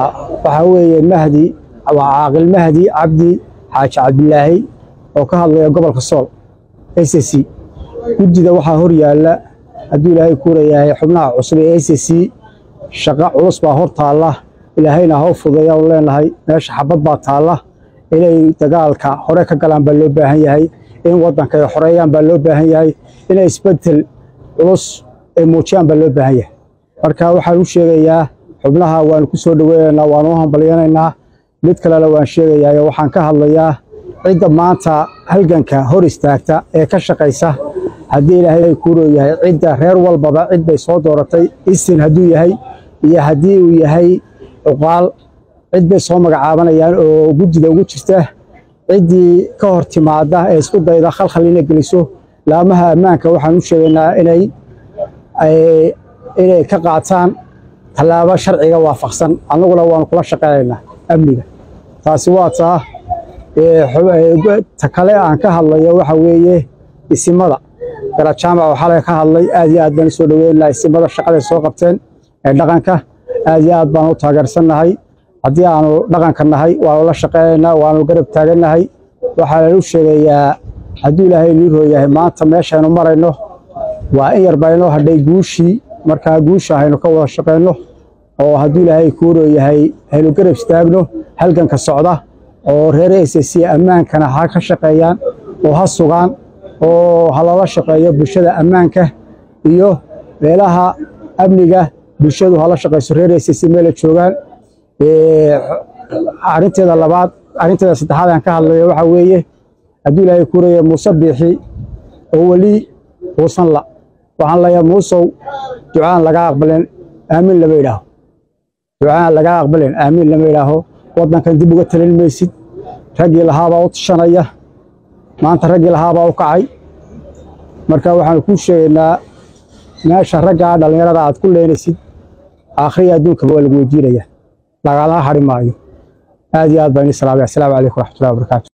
waxaa weeye mahdi waa caaqil mahdi cabdi xaaji cabdilaahi oo ka hadlaya gobolka sool s c guddida waxaa hor yaalla hadduu ilaahay kuurayahay xubnaha cusub ee s c shaqo culus baa hor taalla ilaahayna ha u fudeeya u leenahay meesha xabad baa taalla inay dagaalka hore ka galaan baa loo baahan yahay in waddanka ay xoreeyaan baa loo baahan yahay inay isbeddel culus ay muujiyaan baa loo baahan yahay marka waxaan u sheegayaa xubnaha waanu ku soo dhoweynaynaa waanu u hambalyanaynaa mid kalena waan sheegayaa waxaan ka hadlayaa cidda maanta halganka hor istaagta ee ka shaqaysa haddii ilaahay kuuroo yahay cidda reer walbaba cid bay soo dooratay isin hadduu yahay iyo haddii uu yahay cuqaal cid bay soo magacaabanayaan oo guddida ugu jirta ciddii ka hor timaada ee isku dayda khalkhal inay geliso laamaha ammaanka waxaan u sheegaynaa inay inay ka qaataan tallaabo sharciga waafaqsan annaguna waanu kula shaqeynaynaa amniga taasi waa taa ta kale aan ka hadlayo waxa weeye isimada garajaamac oo xalay ka hadlay aad iyo aad baan usoo dhoweynaynaa isimada shaqaday soo qabteen ee dhaqanka aad iyo aad baan u taageersannahay haddii aanu dhaqanka nahay waanu la shaqeynaynaa waanu garab taagannahay waxaan u sheegayaa hadduu ilaahay inii rooyahay maanta meeshaynu marayno waa in yar baynoo hadhay guushii markaa guusha haynu ka wada shaqeyno oo hadduu ilaahay kuu rooyahay haynu garab istaagno halganka socda oo reer s c ammaankana ha ka shaqeeyaan oo ha sugaan oo ha lala shaqeeyo bulshada ammaanka iyo meelaha amniga bulshadu hala shaqeyso reer s c meela joogaan arinteeda labaad arrinteeda saddexaad aan ka hadlayo waxaa weeye hadduu ilaahay kuu rooyahay muuse biixi oo weli uusan la waxaan leeyahay muusow ducaan laga aqbalen aamin lama idhaaho ducaan laga aqbalen aamin lama idhaaho waddankan dib uga talin maysid raggii lahaabaa u tashanaya maanta raggii lahaabaa u kacay marka waxaanu kuu sheegaynaa meesha raggaa dhallinyarada aad ku leenaysid aakhriya adduunkaba waa lagu weydiinaya lagala hadhi maayo aad iyo aad baan ii salaamay assalaamu calaykum waraxmatullahi wabarakaatu